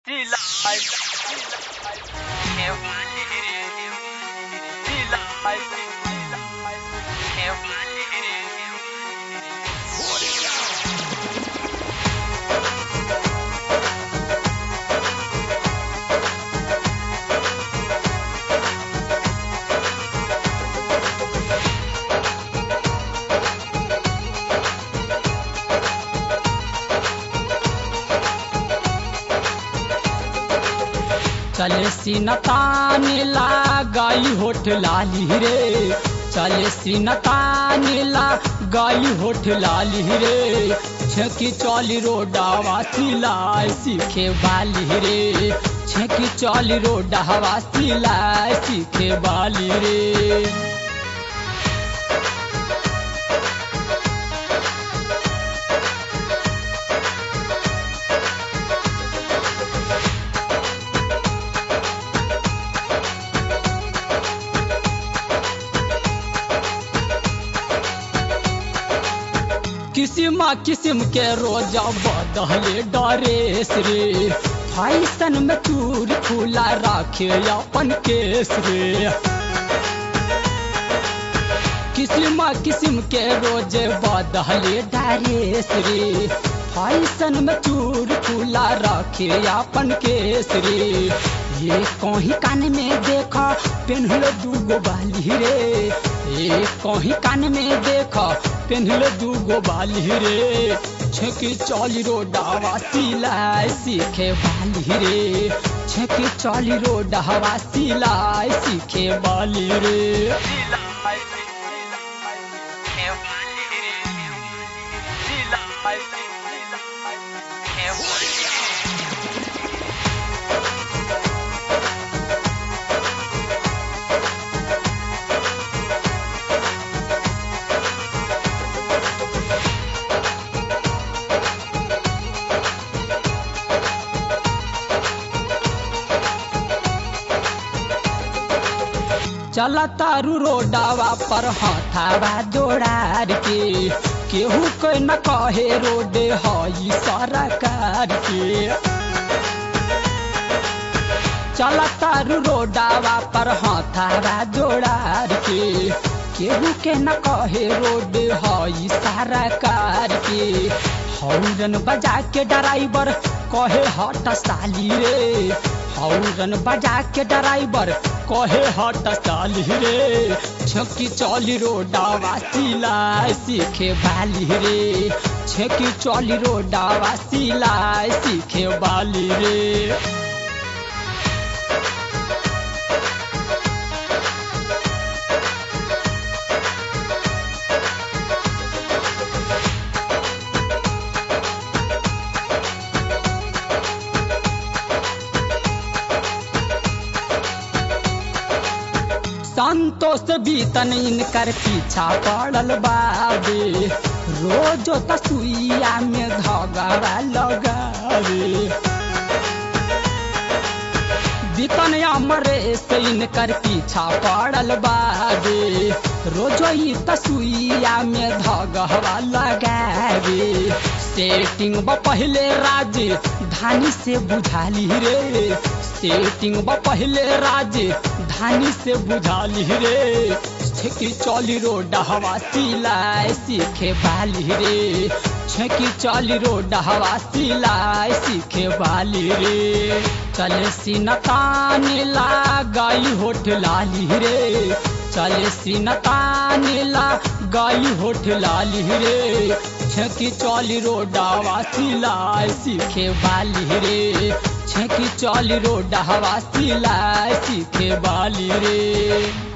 चले सीनतान गई होठ लाली रे चले सीनतान गई होठ लाली रे छेकी चौली रोडावा सिलाई सीखे बाली रे छेकी चौली रोडावा सिलाई सीखे बाली रे किसिम किसिम के रोजा बदले डरेस रे फैशन में चूर खुला राखे अपन केस रे किसिम किसिम के रोजे बदले डरेस रे फैशन में चूर खुला रखे अपन केस रे ये कहीं कान में देखा पेन्हल दूगो बाली रे ये कहीं कान में देखा पेन्हल दूगो बाली रे छेकी चौली रोडावा सिलाई सीखे बाली रे छेकी चौली रोडावा सिलाई सीखे बाली रे चला तारू रोडावा पर हथावा जोड़ार के केहू के न कहे रोडे हई सरकार के चला तारू रोडावा पर हथावा जोड़ार के केहू के न कहे रोडे हई सरकार के हौरन बजा के ड्राइवर कहे हट साली रे हौरन बजा के ड्राइवर कहे हट साली रे छकी चौली रोडावा सिलाई सीखे बाली रे छकी चौली रोडावा सिलाई सीखे बाली रे संतोष बीतन इनकर पीछा पड़ल बाबे रोजो तसुइया में धगड़ा लगावे बीतन अमरे से इनकर पीछा पड़ल बाबे रोजो ही तसुइया में धगवा लगावे सेटिंग ब पहले राज धानी से बुझाली रे सेटिंग ब पहले राज धानी से बुझाली रे छेकी चौली रोड हवा सिलाई सीखे बाली रे छेकी चौली रोड हवा सिलाई सीखे बाली रे चले सीनतान गई होठ लाली रे चले सीनतान गई होठ लाली रे छेकी चौली रोडावा सिलाई सीखे बाली रे छेकी चौली रोडावा सिलाई सीखे बाली रे